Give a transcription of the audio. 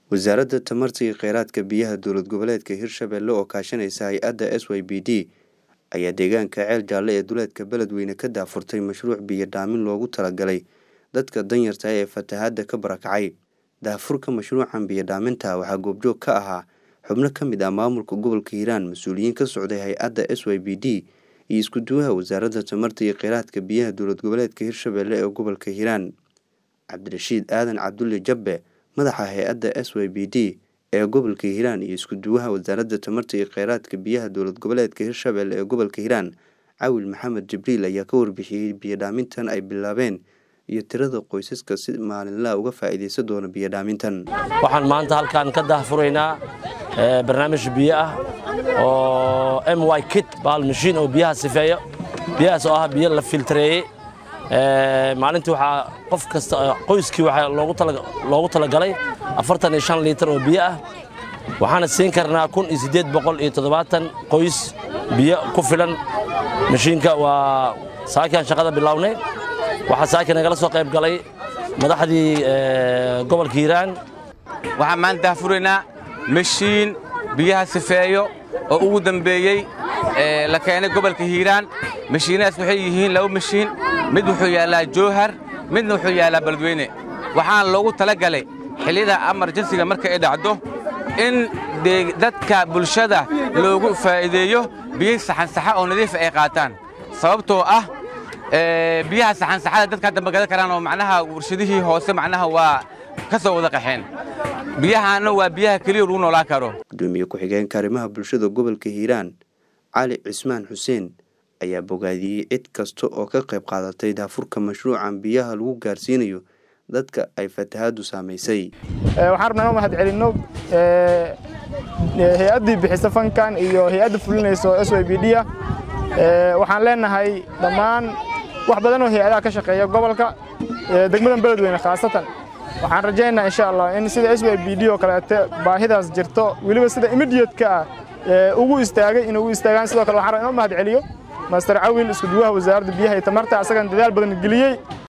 wasaaradda tamarta iyo kheyraadka biyaha dowlad goboleedka hirshabelle oo kaashanaysa hay-adda s y b d ayaa deegaanka ceel jaalle ee duleedka beledweyne ka daafurtay mashruuc biyo dhaamin loogu talagalay dadka danyarta ee fatahaadda ka barakacay daafurka mashruucan biyo dhaaminta waxaa goobjoog ka ahaa xubno ka mid ah maamulka gobolka hiiraan mas-uuliyiin ka socday hay-adda s y b d iyo isku-duwaha wasaaradda tamarta iyo kheyraadka biyaha dowlad goboleedka hirshabelle ee gobolka hiiraan cabdirashiid aadan cabdulle jabbe madaxa hay-adda s y b d ee gobolka hiiraan iyo isku-duwaha wasaaradda tamarta iyo kheyraadka biyaha dowlad goboleedka hirshabelle ee gobolka hiiraan cawil maxamed jibriil ayaa ka warbixiyey biyo dhaamintan ay bilaabeen iyo tirada qoysaska si maalinlaha uga faa'iidaysan doona biyo dhaamintan waxaan maanta halkaan ka daahfuraynaa barnaamij biyo ah oo m y kit baal mashiin oo biyaha sifeeyo biyahaas oo ah biyo la filtareeyey maalintii waxaa qof kasta qoyskii waxaa loogu talagalay afartan iyo shan liitar oo biyo ah waxaana siin karnaa kun iyo siddeed boqol iyo toddobaatan qoys biyo ku filan mashiinka waa saakiaan shaqada bilownay waxaa saaki nagala soo qayb galay madaxdii gobolka hiiraan waxaan maanta daafuraynaa mashiin biyaha sifeeyo oo ugu dambeeyey la keenay gobolka hiiraan mashiinadaas waxay yihiin laba mashiin mid wuxuu yaallaa jowhar midna wuxuu yaallaa beledweyne waxaana loogu talagalay xilliyada amarjansiga marka ay dhacdo in dadka bulshada loogu faa'iideeyo biyo saxansaxa oo nadiifa ay qaataan sababtoo ah biyaha saxansaxada dadka hadda ma gadan karaan oo macnaha warshadihii hoose macnaha waa ka soo wada qaxeen biyahaana waa biyaha keliya lagu noolaan karo gudoomiye ku-xigeenka arrimaha bulshada gobolka hiiraan cali cismaan xuseen ayaa bogaadiyey cid kasta oo ka qayb qaadatay daafurka mashruucan biyaha lagu gaarsiinayo dadka ay fatahaaddu saamaysay waxaan rabnaa inoo mahad celinno hay-addii bixisa fankan iyo hay-adda fulinayso s y b d a waxaan leenahay dhammaan wax badan oo hay-adaha ka shaqeeya gobolka degmadan beledweyne khaasatan waxaan rajaynaa insha allah in sida s y b d oo kaleete baahidaas jirto weliba sida imidiyadka ah ugu istaagay in ugu istaagaan sidoo kale waxaan rabaa inoo mahad celiyo master cawil isku duwaha wasaaradda biyaha iyo tamarta asagan dadaal badan geliyey